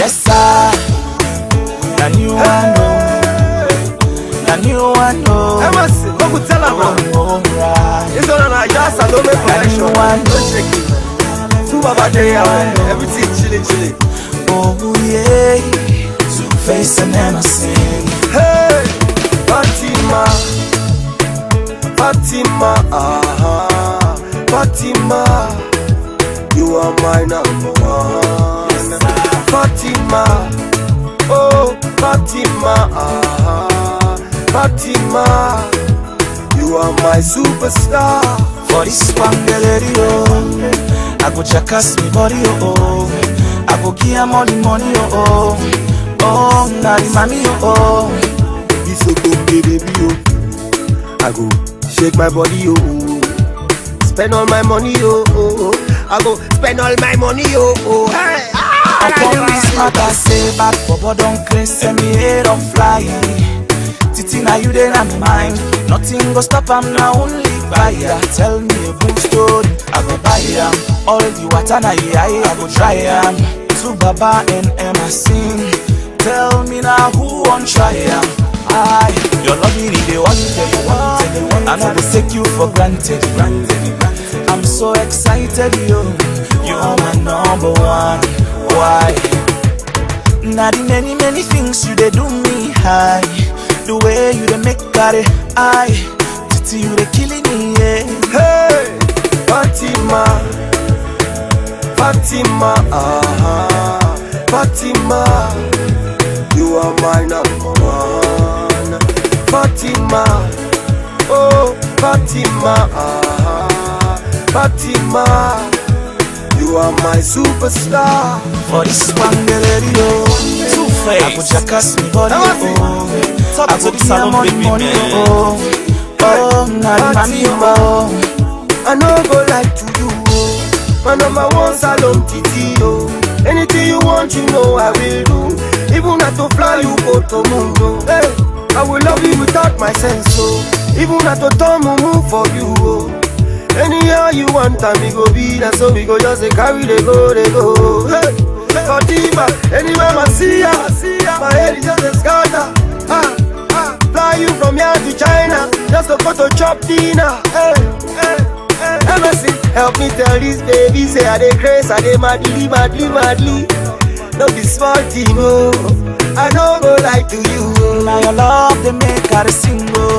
Yes, sir. Na new one, oh. Na new one, oh. Emerson, go go tell am now. Oh, right. This one na just Salome Na new collection. one, No shake it. Two Baba dey out, everything chilling, chilling. oh, yeah. Two face and Emerson. Hey, Fatima, Fatima, ah, Fatima, you are my number one. Fatima, oh, Fatima, ah, Fatima, you are my superstar. For this one, oh. I go jackass me body, oh, oh. I go give her money, money, oh, oh. Oh, na the mommy, oh, oh. This so okay, baby, oh. I go shake my body, oh. Spend all my money, oh. oh, oh. I go spend all my money, oh. oh. Hey, ah, Upon this matter, say bad Bobo don't craze, send me head on fly. Titi, now you then I'm mine. Nothing go stop, I'm now only buyer. Tell me a good story, I go buy am. All the water na I, I go try am. To Baba and Emma sing. Tell me now who won't try am. I, your loving is the one that you wanted. I'm not take you for granted. I'm so excited, yo. You are my number one. Why? Now the many many things you they do me high. The way you they make got it I Titi you they killing me yeah. Hey, Fatima, Fatima, ah, Fatima, you are my number one. Fatima, oh, Fatima, ah, Fatima, you are my superstar. For this one the radio Two face I go jackass me body oh Talk I to go the give her salon money baby, money man. oh Oh now the mommy oh I no go lie to you, oh. My number one salon titi, oh. Anything you want, you know I will do. Even not to fly, you go to moon, oh. Hey, I will love you without my sense, oh. Even not to turn move for you, oh. Anyhow you want, time we go be that, so we go just say carry they go, they go. Hey, Fatima, anywhere I see ya, my head is just a scatter. Ah, ah, fly you from here to China, just to go to chop dinner. Hey, hey, hey. MSC, help me tell this baby, say I dey craze, I dey madly, madly, madly. No be small thing, oh. I no go lie to you, oh. Now your love they make her sing oh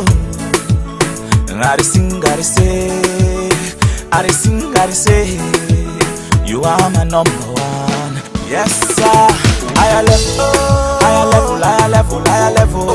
And I dey sing, I dey say I dey sing, I dey say You are my number one Yes sir Higher level, higher level, higher level, higher level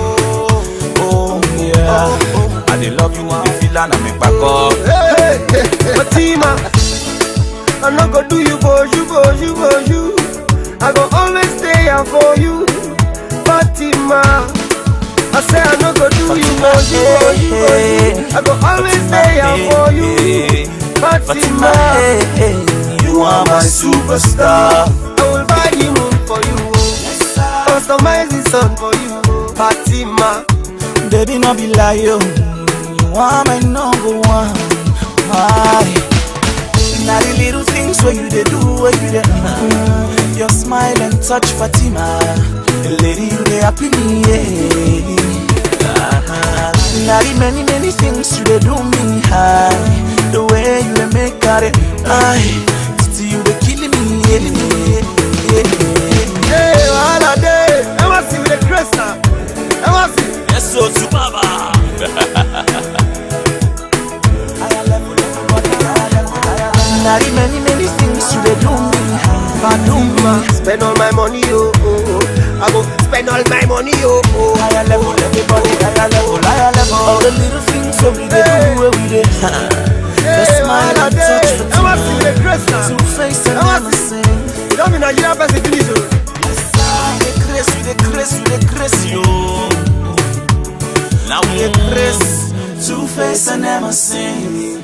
Oh yeah I dey love you, I dey feel and I make back up Hey, hey, hey, Fatima, I'm not gonna do you for you, for you, for you. I go always stay here for you, Fatima. I say I'm not gonna do you for you, for you, for you. I go always stay here for you, Fatima, Fatima. hey, hey, you are my superstar I will buy the moon for you, customize the sun for you, Fatima. Baby, no be lie, yo. You are my number one. Why? Now the little things where you they do, where you they mm, Your smile and touch, Fatima. The lady you they happy me, yeah. Ah, Now the many many things you they do me high. The way you they make out it, I. Titi you they killing me, yeah. yeah. Hey, wahala dey. Ever see with the grace now? Ever see? Yes, so to Baba. Now the many many things you they do me Fatima, spend all my money, oh, oh, oh. I go spend all my money, oh, oh. Higher level, everybody higher level, higher level All the little things that we they Hey. do, where we they The Hey, smile wahala and touch dey. the Ever see with the grace now? Two face and Ever never see? sing You don't be Nigerian person finish, oh. We dey craze, we dey craze, we dey craze, yo Now We dey craze Two face and never sing